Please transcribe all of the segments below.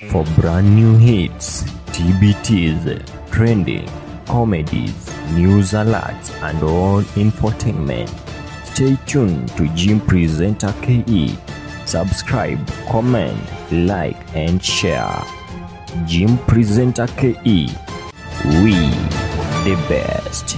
For brand new hits, TBTs, trending, comedies, news alerts, and all infotainment, stay tuned to Jim Presenter KE. Subscribe, comment, like, and share. Jim Presenter KE. We the best.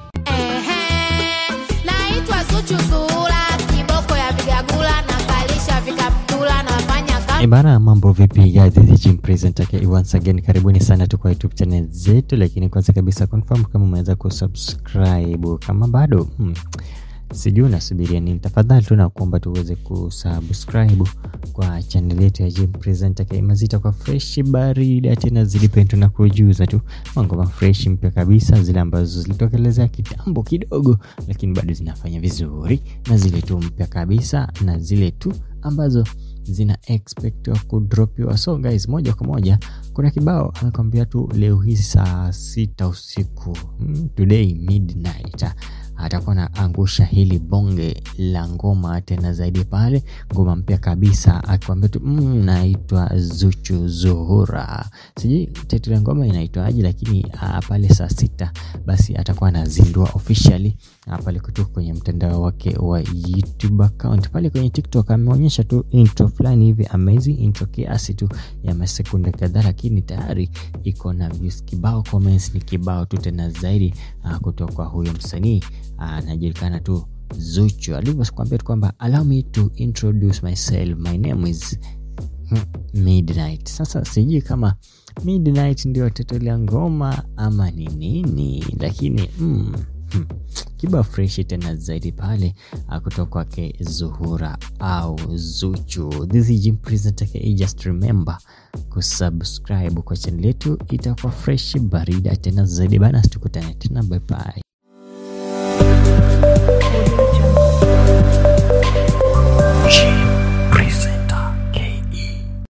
Ehe, naitwa Zuchu Zuhura, kiboko ya vigagula na kalisha vikaptula, nafanya kazi Ibara mambo vipi guys, this is Jim Presenter KE once again, karibuni sana tu kwa YouTube channel zetu, lakini kwanza kabisa confirm kama umeweza kusubscribe. Kama bado hmm, sijui unasubiria nini, tafadhali tu nakuomba tuweze kusubscribe kwa channel yetu ya Jim Presenter KE mazita kwa fresh barida tena zilipendo na kujuza tu mangoma fresh mpya kabisa, zile ambazo zilitokelezea kitambo kidogo, lakini bado zinafanya vizuri, na zile tu mpya kabisa, na zile tu ambazo zina expect kudropiwa. So guys, moja kwa moja kuna kibao amekwambia tu leo hii saa sita usiku mm, today midnight atakuwa na angusha hili bonge la ngoma tena zaidi pale, ngoma mpya kabisa, akikwambia tu mm, naitwa Zuchu Zuhura. Sijui title ya ngoma inaitwaje, lakini uh, pale saa sita basi atakuwa anazindua officially uh, pale kutoka kwenye mtandao wake wa YouTube account. Pale kwenye TikTok ameonyesha tu intro fulani hivi amazing intro kiasi tu ya masekunde kadhaa, lakini tayari iko na views kibao, comments ni kibao tu tena zaidi uh, kutoka kwa huyo msanii anajulikana tu Zuchu alivyokuambia tu kwamba allow me to introduce myself my name is hmm, Midnight. Sasa sijui kama Midnight ndio title ya ngoma ama ni nini, lakini mm, hmm, kiba freshi tena zaidi pale ah, kutoka kwake Zuhura au Zuchu. This is Jim Presenter KE, just remember kusubscribe kwa channel yetu, itakuwa fresh barida tena zaidi bana. Tukutane tena, bye bye.